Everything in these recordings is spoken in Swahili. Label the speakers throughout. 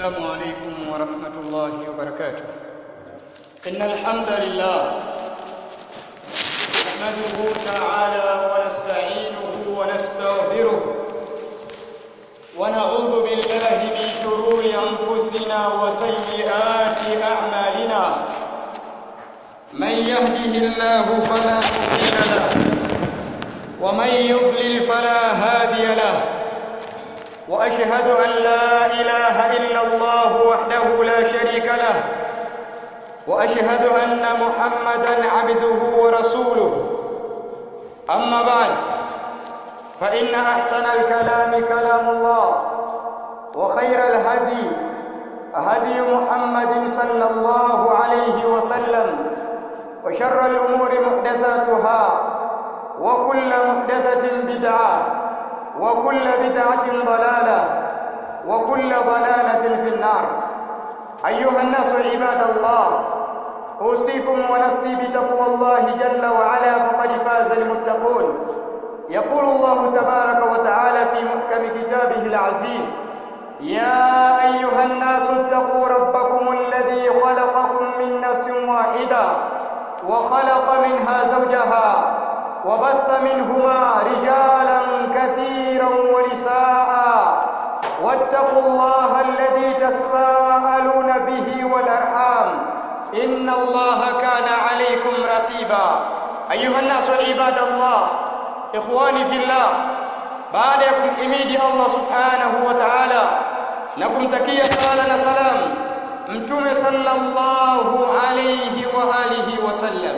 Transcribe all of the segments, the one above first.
Speaker 1: السلام عليكم ورحمة الله وبركاته إن الحمد لله نحمده تعالى ونستعينه ونستغفره ونعوذ بالله من شرور أنفسنا وسيئات أعمالنا من يهده الله فلا مضل له ومن يضلل فلا هادي له واشهد ان لا اله الا الله وحده لا شريك له واشهد ان محمدا عبده ورسوله اما بعد فان احسن الكلام كلام الله وخير الهدي هدي محمد صلى الله عليه وسلم وشر الامور محدثاتها وكل محدثه بدعه وكل بدعة ضلالة وكل ضلالة في النار أيها الناس عباد الله أوصيكم ونفسي بتقوى الله جل وعلا فقد فاز المتقون يقول الله تبارك وتعالى في محكم كتابه العزيز يا أيها الناس اتقوا ربكم الذي خلقكم من نفس واحدة وخلق منها زوجها وبث منهما رجالا كثيرا ونساء واتقوا الله الذي تساءلون به والارحام ان الله كان عليكم رقيبا ايها الناس عباد الله اخواني في الله baada ya kumhimidi Allah subhanahu wa ta'ala na kumtakia sala na salam mtume sallallahu alayhi wa alihi wasallam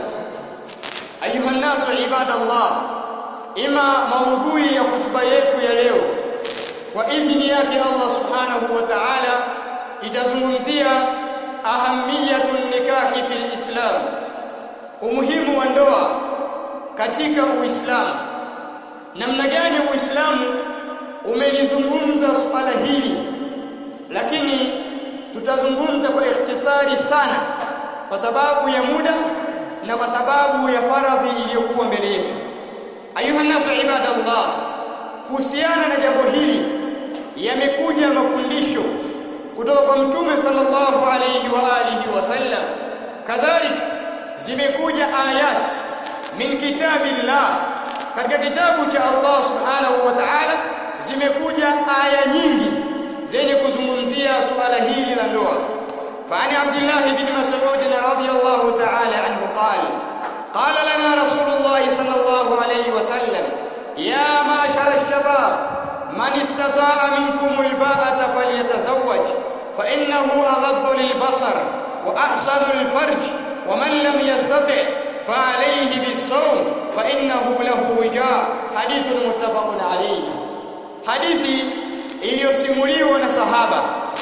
Speaker 1: ayuha nasu ibadallah ima maudhui ya hutuba yetu ya leo kwa idhini yake Allah subhanahu wa ta'ala itazungumzia ahamiyatun nikahi fil islam umuhimu wa ndoa katika uislamu namna gani uislamu umelizungumza suala hili lakini tutazungumza kwa ikhtisari sana kwa sababu ya muda na kwa sababu ya faradhi iliyokuwa mbele yetu ayuha nasu ibadallah kuhusiana na jambo hili yamekuja mafundisho kutoka kwa mtume sallallahu alayhi wa alihi wasallam kadhalika zimekuja ayat min kitabillah katika kitabu cha Allah subhanahu wa ta'ala zimekuja aya nyingi zenye kuzungumzia suala hili la ndoa فعن عبد الله بن مسعود رضي الله تعالى عنه قال قال لنا رسول الله صلى الله عليه وسلم يا معشر الشباب من استطاع منكم الباءة فليتزوج فإنه أغض للبصر وأحسن الفرج ومن لم يستطع فعليه بالصوم فإنه له وجاء حديث متفق عليه حديث iliyosimuliwa na sahaba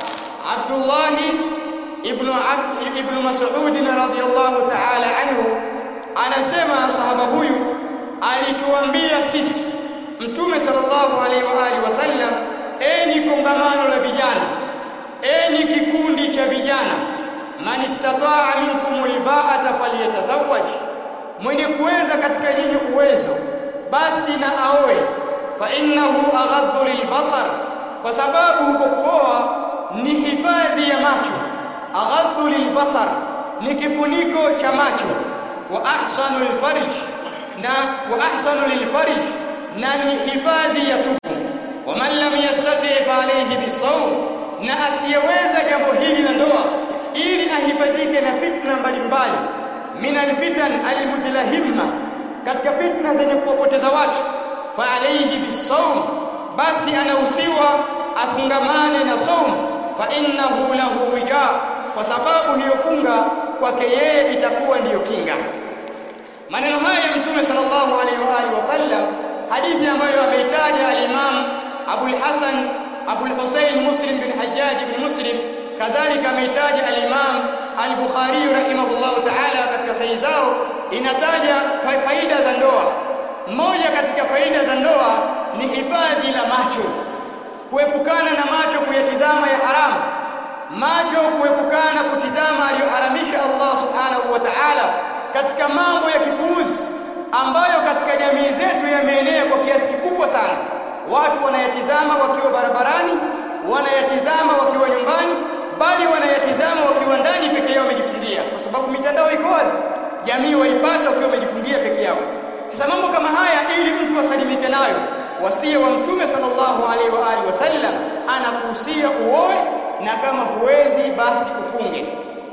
Speaker 1: Abdullahi ibn ibn Mas'ud radhiyallahu ta'ala anhu anasema sahaba huyu alituambia sisi mtume sallallahu alaihi wa alihi wasallam enyi kongamano la vijana enyi kikundi cha vijana man istataa minkum alba'ata falyatazawwaj mwenye kuweza katika nyinyi uwezo basi na aoe fa innahu aghaddu lilbasar kwa sababu huko kuoa ni hifadhi ya macho aghaddu lilbasar ni kifuniko cha macho wa ahsanu lilfarj na wa ahsanu lilfarj na ni hifadhi ya tupu wa man lam yastati fa alayhi bisawm na asiyeweza jambo hili la ndoa ili ahifadhike na fitna mbalimbali min alfitan almudlahimma katika fitna zenye kuwapoteza watu fa alayhi bisawm basi anahusiwa afungamane na saum fa innahu lahu wija kwa sababu hiyo funga kwake yeye itakuwa ndiyo kinga maneno haya ya mtume sallallahu alaihi wa alihi wasallam hadithi ambayo ameitaja al-Imam Abu al-Hasan Abu al-Husayn Muslim bin Hajjaj bin Muslim kadhalika ameitaja al-Imam al-Bukhari rahimahullah ta'ala katika sahihi zao inataja faida za ndoa moja katika faida za ndoa ni hifadhi la macho kuepukana na macho kuyatizama ya haramu macho kuepukana kutizama aliyoharamisha Allah subhanahu wa ta'ala katika mambo ya kipuuzi ambayo katika jamii zetu yameenea kwa kiasi kikubwa sana watu wanayatizama wakiwa barabarani wanayatizama wakiwa nyumbani jamii waipata ukiwa umejifungia peke yako sasa mambo kama haya ili mtu asalimike nayo wasia wa mtume sallallahu alaihi wa alihi wasallam anakuhusia uoe na kama huwezi basi ufunge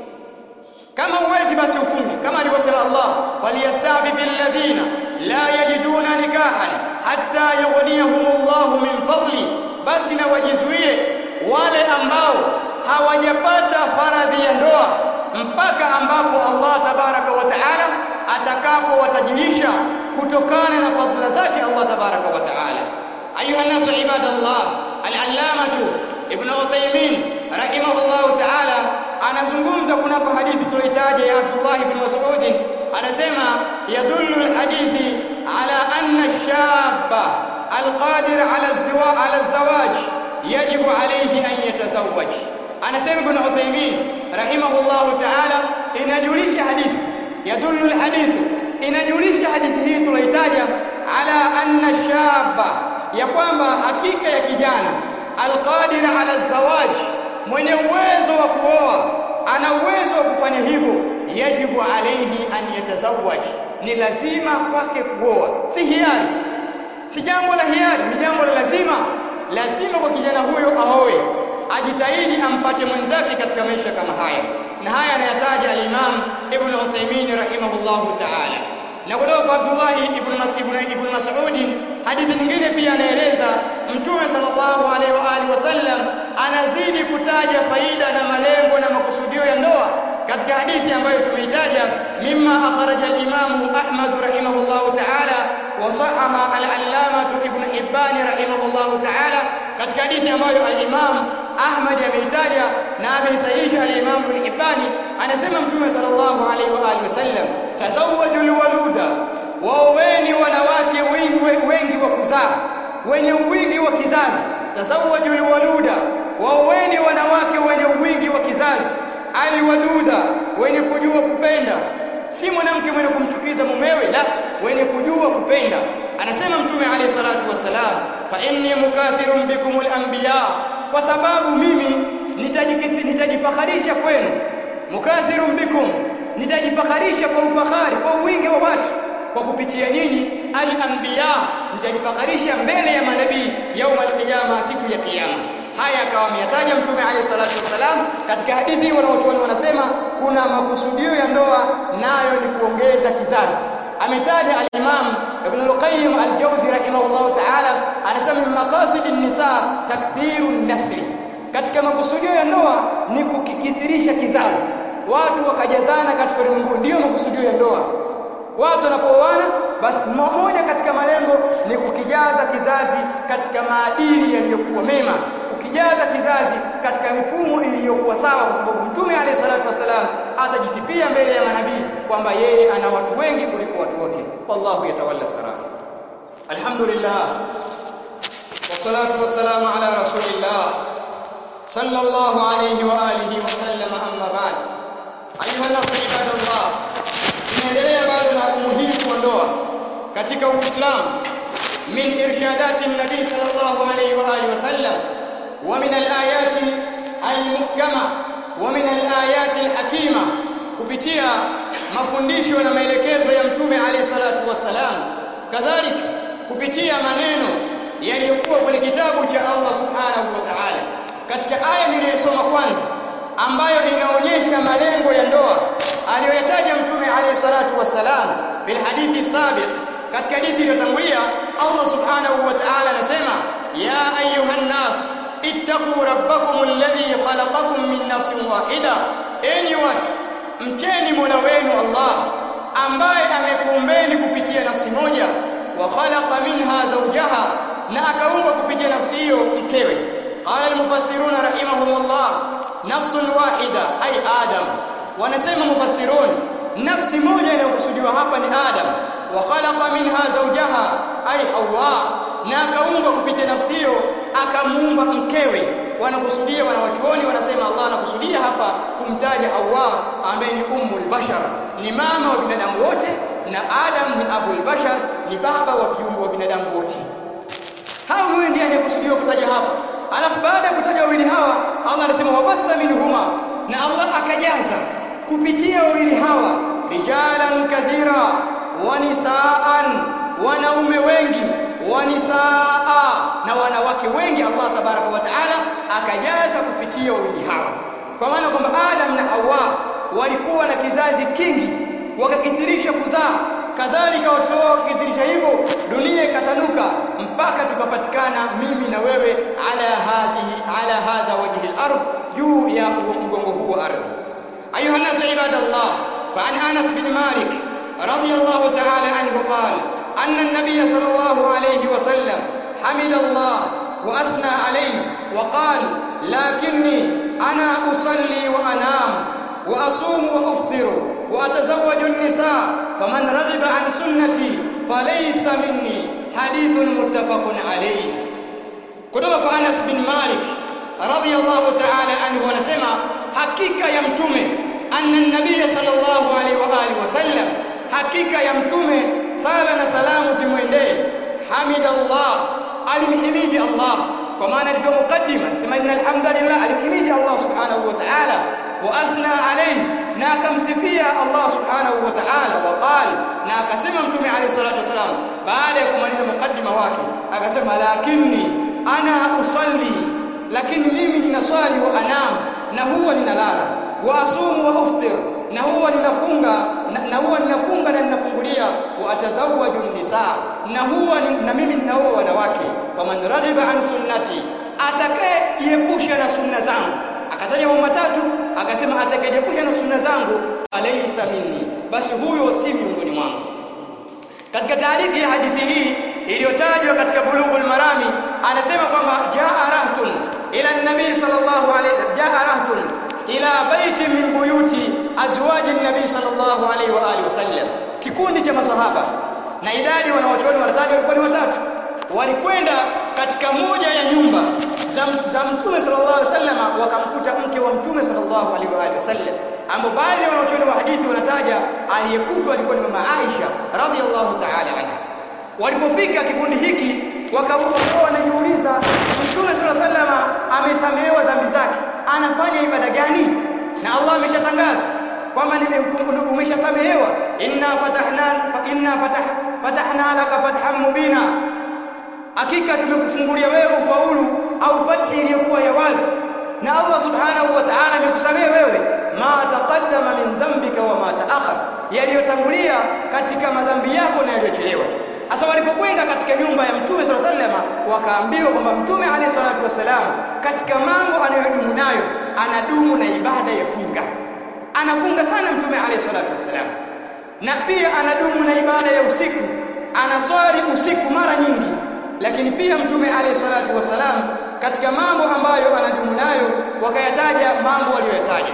Speaker 1: kama huwezi basi ufunge kama alivyosema Allah falyastafi alladhina la yajiduna nikahan hatta yughniyahumullahu min fadli basi na wajizuie wale ambao hawajapata faradhi ya ndoa mpaka ambapo Allah tabaraka wa taala atakapowatajirisha kutokana na fadhila zake Allah tabaraka wa taala ayuha nasu ibadallah al-allamatu ibn Uthaymeen rahimahullahu taala anazungumza kunapo hadithi tulioitaja ya Abdullah ibn Mas'ud anasema yadullu alhadithi ala anna ash-shabba alqadir ala az-zawaj ala az-zawaj yajibu alayhi an yatazawwaj anasema ibn Uthaymeen rahimahullahu ta'ala inajulisha hadithi yadullu alhadith inajulisha hadithi hii tulioitaja ala anna ash-shabba ya kwamba hakika ya kijana alqadir ala az-zawaj mwenye uwezo wa kuoa ana uwezo wa kufanya hivyo yajibu alayhi an yatazawwaj ni lazima kwake kuoa si hiari si jambo la hiari ni jambo la lazima lazima kwa kijana huyo aoe ajitahidi ampate mwenzake katika maisha kama haya na haya anayataja al-Imam Ibn Uthaymeen rahimahullahu ta'ala na kutoka kwa Abdullah ibn Mas'ud ibn Mas'ud hadithi nyingine pia anaeleza Mtume sallallahu alaihi wa alihi wasallam anazidi kutaja faida na malengo na makusudio ya ndoa katika hadithi ambayo tumeitaja mimma akhraja al-Imam Ahmad rahimahullahu ta'ala wa sahaha al-Allamah Ibn Hibban rahimahullahu ta'ala katika hadithi ambayo al-Imam Ahmad ameitaja na ameisahihisha al-Imam Ibn Hibban anasema Mtume sallallahu alaihi wa alihi wasallam tazawwajul waluda waoweni wanawake wengi wengi wa kuzaa wenye wingi wa kizazi tazawwajul waluda waoweni wanawake wenye wingi wa kizazi aliwaduda wenye kujua kupenda si mwanamke mwenye kumchukiza mumewe la wenye kujua kupenda anasema mtume alayhi salatu wasalam fa inni mukathirun bikumul anbiya kwa sababu mimi nitajifakharisha kwenu mukathirun bikum nitajifakharisha kwa ufahari kwa wingi wa watu kwa kupitia nyinyi al-anbiya nitajifakharisha mbele ya manabii yaum al-qiyama siku ya kiyama haya akawa ameyataja mtume alayhi salatu wasalam katika hadithi wanaochuoni wanasema kuna makusudio ya ndoa nayo ni kuongeza kizazi ametaja al-imam ibn al-qayyim al-jawzi rahimahullah ta'ala anasema min maqasidin nisa takthirun nasri katika makusudio ya ndoa ni kukikithirisha kizazi watu wakajazana katika ulimwengu ndiyo makusudio ya ndoa watu wanapooana basi moja katika malengo ni kukijaza kizazi katika maadili yaliyokuwa mema kukijaza kizazi katika mifumo iliyokuwa sawa kwa sababu mtume alayhi salatu wasalam atajisifia mbele ya manabii kwamba yeye ana watu wengi kuliko watu wote wallahu yatawalla sara alhamdulillah wassalatu wassalamu ala rasulillah sallallahu alayhi wa alihi wa sallam amma ba'd ayuha nasu ibadallah tunaendelea bado na umuhimu wa ndoa katika Uislamu min irshadati nabii sallallahu alayhi wa alihi wasallam wa min alayati almuhkama wa min alayati alhakima kupitia mafundisho na maelekezo ya mtume alayhi salatu wassalam kadhalika kupitia maneno yaliyokuwa kwenye kitabu cha Allah subhanahu wa ta'ala katika aya niliyosoma kwanza ambayo inaonyesha malengo ya ndoa aliyoyataja mtume alayhi salatu wassalam fil hadithi sabiq katika hadithi iliyotangulia Allah subhanahu wa ta'ala anasema ya ayuhan nas ittaqu rabbakum alladhi khalaqakum min nafsin wahida enyi watu mcheni mola wenu Allah ambaye amekuumbeni kupitia nafsi moja wa khalaqa minha zawjaha na akaumba kupitia nafsi hiyo mkewe qala almufassiruna rahimahumullah nafsun wahida ay adam wanasema mufassirun nafsi moja inayokusudiwa hapa ni adam wa khalaqa minha zawjaha ay hawa na akaumba kupitia nafsi hiyo akamuumba mkewe wanakusudia wanawachuoni wanasema Allah anakusudia hapa kumtaja Hawa ambaye ni ummul bashar ni mama wa binadamu wote na Adam ni abul bashar ni baba wa viumbe wa binadamu wote hao huyo ndiye anayekusudiwa kutaja hapa alafu baada ya kutaja wawili hawa Allah anasema wabatha minhuma na Allah akajaza kupitia wawili hawa rijalan kathira wa nisaan wanaume wengi wa nisaa na wanawake wengi Allah tabaraka wa taala akajaza kupitia wawili hawa kwa maana kwamba Adam na Hawa walikuwa na kizazi kingi wakakithirisha kuzaa kadhalika watoto wao wakikithirisha hivyo dunia ikatanuka mpaka tukapatikana mimi na wewe ala hadhihi ala hadha wajhi al-ard juu ya mgongo huu wa ardhi ayuha nasu ibadallah fa an Anas bin Malik radiyallahu ta'ala anhu qala anna an-nabiy sallallahu alayhi wa sallam hamida Allah wa athna alayhi wa qala lakinni ana usalli wa anam wa asumu wa uftiru وأتزوج النساء فمن رغب عن سنتي فليس مني حديث متفق عليه kutoka kwa Anas bin Malik radhiyallahu ta'ala anhu anasema hakika ya mtume anna nabiy sallallahu alaihi wa alihi wasallam hakika ya mtume sala na salamu zimwendee hamidallah alimhimidi Allah kwa maana alivyo mukaddima anasema innal hamdalillah alimhimidi Allah subhanahu wa ta'ala wa athna alayhi na akamsifia Allah subhanahu wa ta'ala wa qala na akasema mtume alayhi salatu wasalam baada ya kumaliza mukaddima wake akasema lakini ana usalli lakini mimi ninaswali wa anam na huwa ninalala wa asumu wa uftir na huwa ninafunga na, na huwa ninafunga na ninafungulia wa atazawwaju nisa na huwa ni, na mimi ninaoa wanawake faman raghiba an sunnati atakayejiepusha na sunna zangu akataja mambo matatu akasema atakayejiepusha na sunna zangu alaysa minni basi huyo si miongoni mwangu katika taariki ya hadithi hii iliyotajwa katika bulughul marami anasema kwamba jaa rahtun ila nabii sallallahu alayhi jaa rahtun ila baiti min buyuti azwaji nabii sallallahu alayhi wa alihi wasallam kikundi cha masahaba na idadi wanaochoni wanataja walikuwa ni watatu walikwenda katika moja ya nyumba za, za mtume sallallahu alaihi wasallam wakamkuta mke wa mtume sallallahu alaihi wa alihi wasallam ambao baadhi ya wanachuoni wa hadithi wanataja aliyekutwa alikuwa ni mama Aisha radhiallahu ta'ala anha walipofika kikundi hiki wakawa wanajiuliza mtume sallallahu alaihi wasallam amesamehewa dhambi zake anafanya ibada gani na Allah ameshatangaza kwamba umeshasamehewa inna fatahna inna fatah, fatahna laka fathan mubina hakika tumekufungulia wewe ufaulu au fathi iliyokuwa ya wazi na Allah subhanahu wa ta'ala amekusamehe wewe ma taqaddama min dhanbika wa ma ta'akhar yaliyotangulia katika madhambi yako na yaliyochelewa sasa walipokwenda katika nyumba ya mtume sallallahu alaihi wasallam wakaambiwa kwamba mtume alayhi salatu wasalam katika mambo anayodumu nayo anadumu na ibada ya funga anafunga sana mtume alayhi salatu wasalam na pia anadumu na ibada ya usiku anaswali usiku mara nyingi lakini pia mtume alayhi salatu wasalam katika mambo ambayo anadumu nayo wakayataja mambo waliyoyataja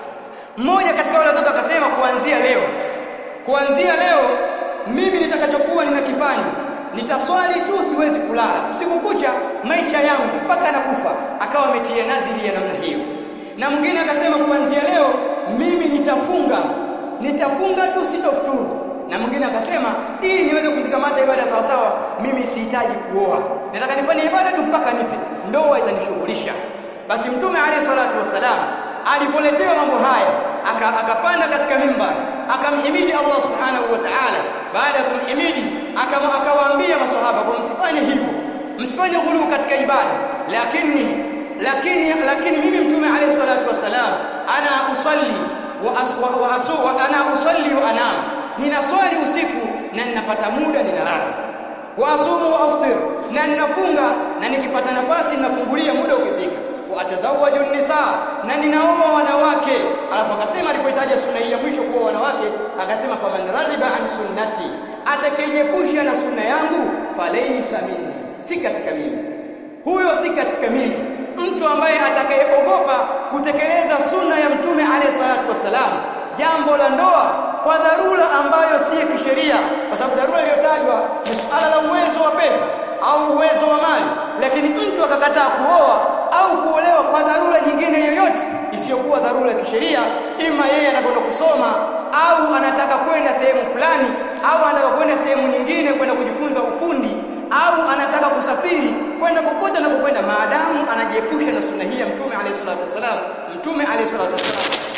Speaker 1: mmoja katika wale watoto akasema kuanzia leo kuanzia leo mimi nitakachokuwa ninakifanya nitaswali tu siwezi kulala usiku kucha maisha yangu mpaka nakufa akawa ametia nadhiri ya namna hiyo na mwingine akasema kuanzia leo mimi nitafunga nitafunga tu sitofuturu na mwingine akasema ili niweze kuzikamata ibada sawa sawa mimi sihitaji kuoa nataka nifanye ibada tu mpaka nipe ndoa itanishughulisha basi mtume alayhi salatu wasalam alipoletewa mambo haya akapanda katika mimbar akamhimidi Allah subhanahu wa ta'ala baada ya kumhimidi akawaambia maswahaba kwa msifanye hivyo msifanye ghulu katika ibada lakini lakini lakini mimi mtume alayhi salatu wasalam ana usalli wa, as, wa, wa asu wa ana usalli wa anam ninaswali usiku na ninapata muda ninalala wa asumu wa aftir na ninafunga na nikipata nafasi ninafungulia muda ukifika wa atazawaju nisa na ninaoa wanawake alafu akasema alipohitaja sunna hii ya mwisho kuwa wanawake akasema faman radhiba an sunnati atakayejepusha na sunna yangu falaysa minni si katika mimi huyo si katika mimi mtu ambaye atakayeogopa kutekeleza sunna ya mtume alayhi salatu wasalam jambo la ndoa kwa dharura ambayo si ya kisheria kwa sababu dharura iliyotajwa ni suala la uwezo wa pesa au uwezo wa mali lakini mtu akakataa kuoa au kuolewa kwa dharura nyingine yoyote isiyokuwa dharura ya kisheria ima yeye anakwenda kusoma au anataka kwenda sehemu fulani au anataka kwenda sehemu nyingine kwenda kujifunza ufundi au anataka kusafiri kwenda kokote na kukwenda maadamu anajiepusha na sunna hii ya mtume alayhi salatu wasalam mtume alayhi salatu wasalam anasema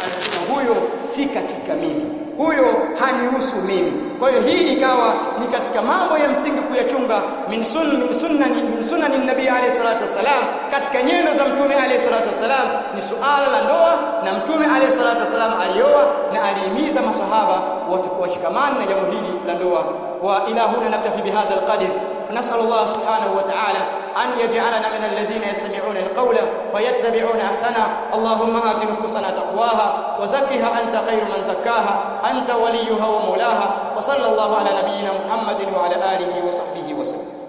Speaker 1: huyo si katika mimi huyo hanihusu mimi kwa hiyo hii ikawa ni katika mambo ya msingi kuyachunga min sunna min sunnani min sunnani nabii alayhi salatu wasalam katika nyendo za mtume alayhi salatu wasalam ni suala la ndoa na mtume alayhi salatu wasalam alioa na alihimiza masahaba washikamane na jambo hili la ndoa wa ila huna naktafi bihadha alqadr فنسأل الله سبحانه وتعالى أن يجعلنا من الذين يستمعون القول فيتبعون أحسنه اللهم آت نفوسنا تقواها وزكها أنت خير من زكاها أنت وليها ومولاها وصلى الله على نبينا محمد وعلى آله وصحبه وسلم